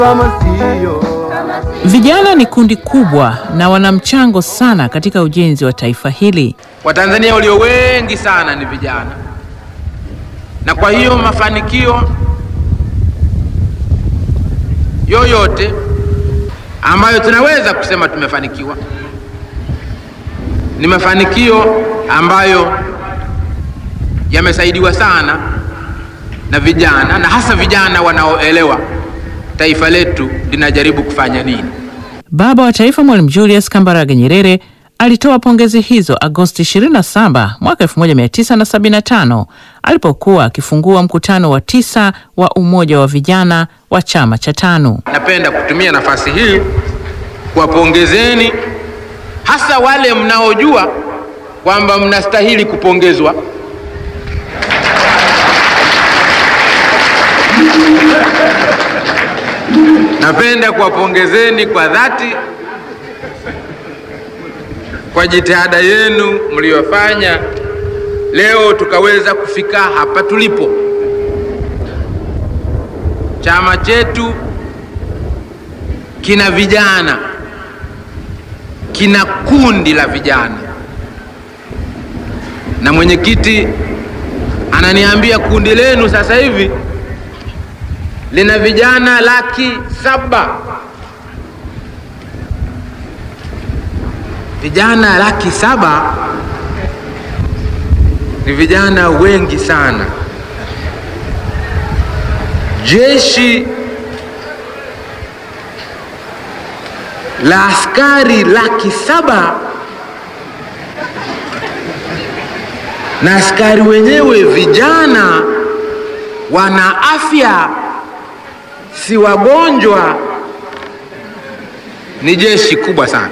Vijana ni kundi kubwa na wana mchango sana katika ujenzi wa taifa hili. Watanzania walio wengi sana ni vijana, na kwa hiyo mafanikio yoyote ambayo tunaweza kusema tumefanikiwa ni mafanikio ambayo yamesaidiwa sana na vijana, na hasa vijana wanaoelewa taifa letu linajaribu kufanya nini. Baba wa Taifa Mwalimu Julius Kambarage Nyerere alitoa pongezi hizo Agosti 27 mwaka 1975 alipokuwa akifungua mkutano wa tisa wa Umoja wa Vijana wa chama cha TANU. Napenda kutumia nafasi hii kuwapongezeni hasa wale mnaojua kwamba mnastahili kupongezwa Napenda kuwapongezeni kwa dhati kwa jitihada yenu mliyofanya leo tukaweza kufika hapa tulipo. Chama chetu kina vijana, kina kundi la vijana, na mwenyekiti ananiambia kundi lenu sasa hivi lina vijana laki saba. Vijana laki saba ni vijana wengi sana. Jeshi la askari laki saba na askari wenyewe vijana, wana afya si wagonjwa. Ni jeshi kubwa sana.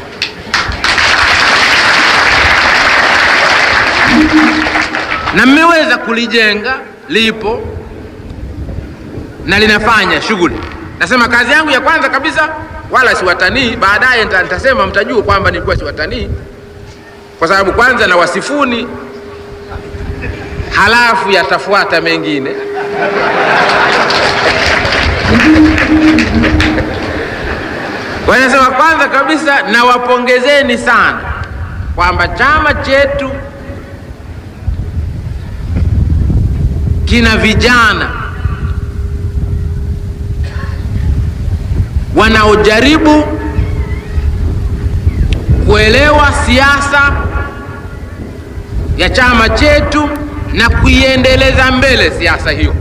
Na mmeweza kulijenga, lipo na linafanya shughuli. Nasema kazi yangu ya kwanza kabisa, wala si watanii. Baadaye nitasema, mtajua kwamba nilikuwa si watanii, kwa sababu kwanza na wasifuni, halafu yatafuata mengine Wanasema kwanza kabisa nawapongezeni sana kwamba chama chetu kina vijana wanaojaribu kuelewa siasa ya chama chetu na kuiendeleza mbele siasa hiyo.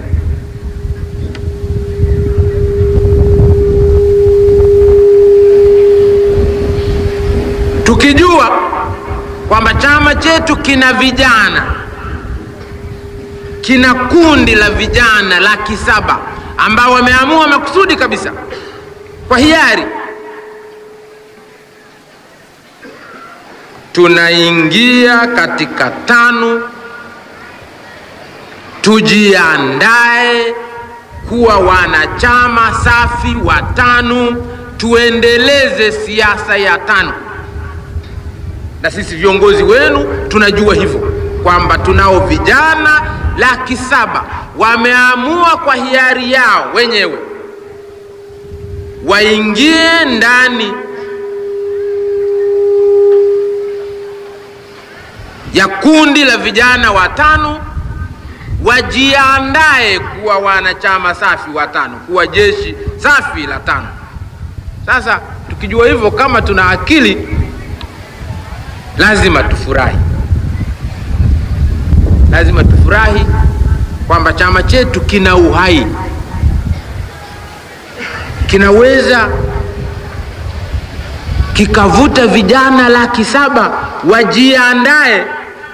Tukijua kwamba chama chetu kina vijana, kina kundi la vijana laki saba ambao wameamua makusudi kabisa kwa hiari, tunaingia katika TANU, tujiandae kuwa wanachama safi wa TANU, tuendeleze siasa ya TANU na sisi viongozi wenu tunajua hivyo kwamba tunao vijana laki saba wameamua kwa hiari yao wenyewe waingie ndani ya kundi la vijana wa TANU, wajiandae kuwa wanachama safi wa TANU, kuwa jeshi safi la TANU. Sasa tukijua hivyo, kama tuna akili lazima tufurahi, lazima tufurahi kwamba chama chetu kina uhai, kinaweza kikavuta vijana laki saba wajiandae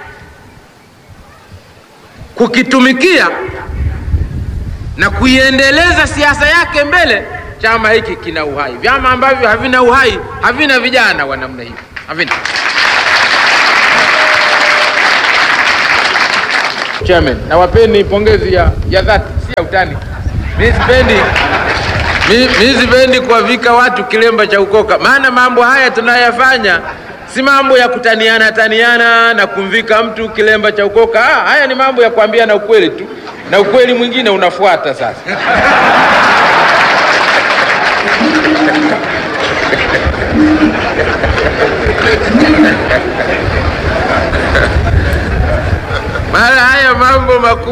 kukitumikia na kuiendeleza siasa yake mbele. Chama hiki kina uhai. Vyama ambavyo havina uhai havina vijana wa namna hiyo, havina. Chairman, nawapeni pongezi ya, ya dhati, si ya utani. Mimi sipendi mimi sipendi kuwavika watu kilemba cha ukoka, maana mambo haya tunayoyafanya si mambo ya kutaniana taniana na kumvika mtu kilemba cha ukoka. Ah, haya ni mambo ya kuambiana ukweli tu, na ukweli mwingine unafuata sasa.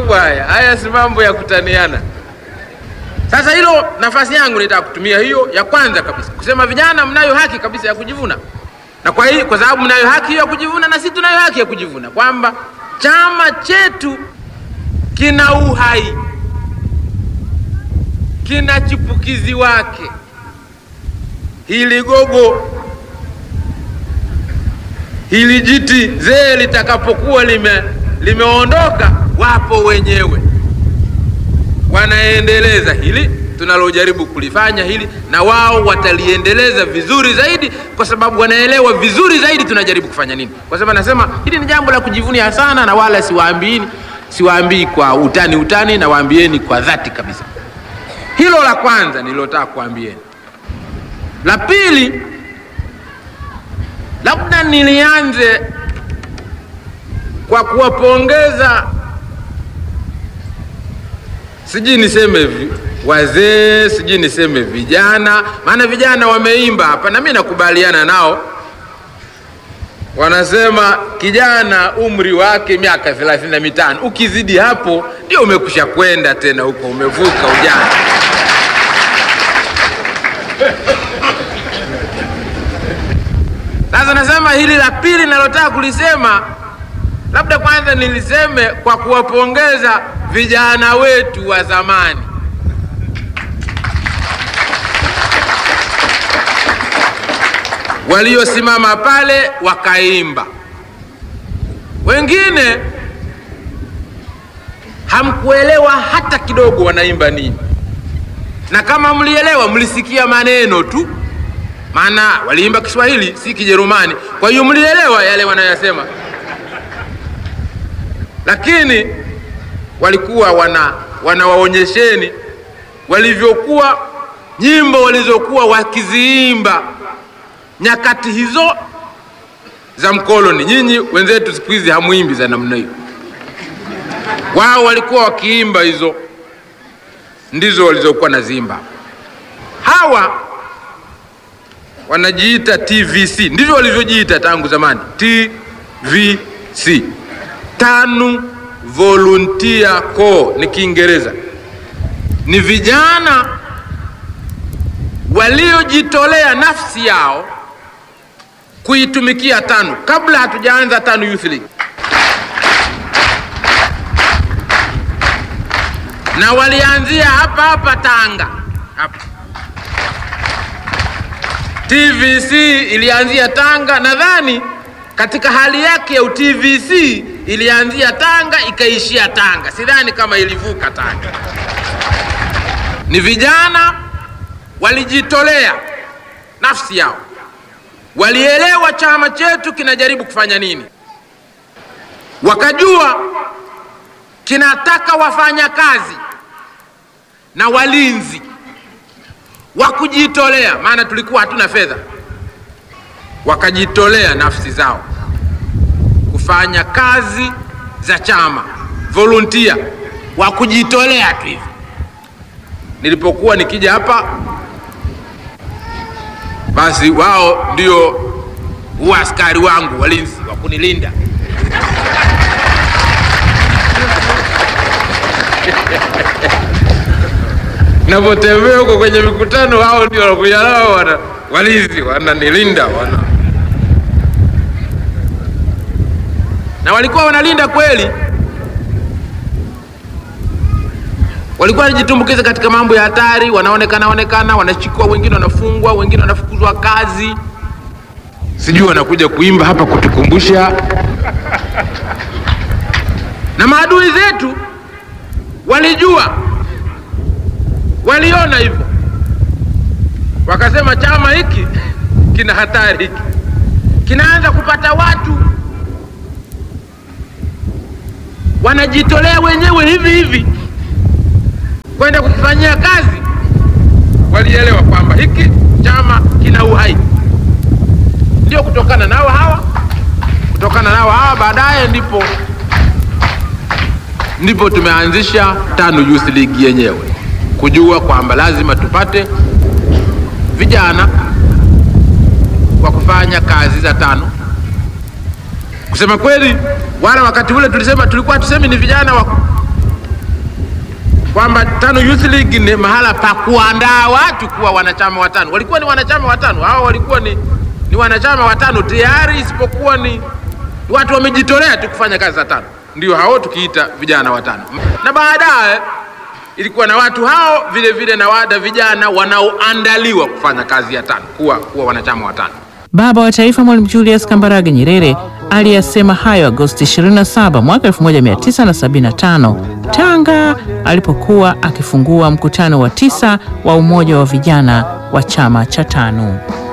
mambo haya, haya si mambo ya kutaniana. Sasa hilo nafasi yangu nitaka kutumia hiyo ya kwanza kabisa kusema vijana, mnayo haki kabisa ya kujivuna, na kwa hii, kwa sababu mnayo haki hiyo ya kujivuna, na sisi tunayo haki ya kujivuna kwamba chama chetu kina uhai, kina chipukizi wake. Hili gogo hili jiti zee litakapokuwa lime limeondoka, wapo wenyewe wanaendeleza hili tunalojaribu kulifanya hili, na wao wataliendeleza vizuri zaidi, kwa sababu wanaelewa vizuri zaidi tunajaribu kufanya nini. Kwa sababu nasema hili ni jambo la kujivunia sana, na wala siwaambiini, siwaambii kwa utani utani, na waambieni kwa dhati kabisa. Hilo la kwanza nililotaka kuambieni. La pili, labda nilianze kwa kuwapongeza sijui niseme vi, wazee sijui niseme vijana, maana vijana wameimba hapa na mimi nakubaliana nao. Wanasema kijana umri wake miaka thelathini na mitano, ukizidi hapo ndio umekusha kwenda tena huko, umevuka ujana. Sasa nasema hili la pili nalotaka kulisema labda kwanza niliseme kwa kuwapongeza vijana wetu wa zamani. Waliosimama pale wakaimba. Wengine hamkuelewa hata kidogo wanaimba nini, na kama mlielewa, mlisikia maneno tu, maana waliimba Kiswahili si Kijerumani, kwa hiyo mlielewa yale wanayosema lakini walikuwa wana wanawaonyesheni walivyokuwa nyimbo walizokuwa wakiziimba nyakati hizo za mkoloni. Nyinyi wenzetu siku hizi hamwimbi za namna hiyo, wao walikuwa wakiimba hizo, ndizo walizokuwa naziimba. Hawa wanajiita TVC, ndivyo walivyojiita tangu zamani, TVC TANU Volunteer Corps ni Kiingereza, ni vijana waliojitolea nafsi yao kuitumikia TANU kabla hatujaanza TANU Youth League, na walianzia hapa hapa Tanga hapa. TVC ilianzia Tanga, nadhani katika hali yake ya UTVC ilianzia Tanga ikaishia Tanga, sidhani kama ilivuka Tanga. Ni vijana walijitolea nafsi yao, walielewa chama chetu kinajaribu kufanya nini, wakajua kinataka wafanya kazi na walinzi wa kujitolea, maana tulikuwa hatuna fedha wakajitolea nafsi zao kufanya kazi za chama, volunteer wa kujitolea tu hivi. Nilipokuwa nikija hapa, basi wao ndio huwa askari wangu walinzi wa kunilinda napotembea huko kwenye mikutano, wao ndio wanakuja nao wana walinzi wananilinda wana na walikuwa wanalinda kweli, walikuwa wanajitumbukiza katika mambo ya hatari, wanaonekana onekana, wanashikwa, wengine wanafungwa, wengine wanafukuzwa kazi, sijui wanakuja kuimba hapa kutukumbusha. Na maadui zetu walijua, waliona hivyo, wakasema chama hiki kina hatari, hiki kinaanza kupata watu wanajitolea wenyewe hivi hivi kwenda kukifanyia kazi. Walielewa kwamba hiki chama kina uhai, ndio kutokana nao hawa, kutokana nao hawa baadaye ndipo ndipo tumeanzisha TANU Youth League yenyewe, kujua kwamba lazima tupate vijana wa kufanya kazi za TANU. Kusema kweli, wala wakati ule tulisema, tulikuwa tusemi ni vijana wa kwamba TANU Youth League ni mahala pa kuandaa watu kuwa wanachama wa TANU. Walikuwa ni wanachama wa TANU, hao walikuwa ni, ni wanachama wa TANU tayari, isipokuwa ni watu wamejitolea tu kufanya kazi za TANU, ndio hao tukiita vijana wa TANU. Na baadaye ilikuwa na watu hao vile vile na wada vijana wanaoandaliwa kufanya kazi ya TANU, kuwa, kuwa wanachama wa TANU. Baba wa Taifa Mwalimu Julius Kambarage Nyerere aliyasema hayo Agosti 27 mwaka 1975 Tanga, alipokuwa akifungua mkutano wa tisa wa Umoja wa Vijana wa chama cha TANU.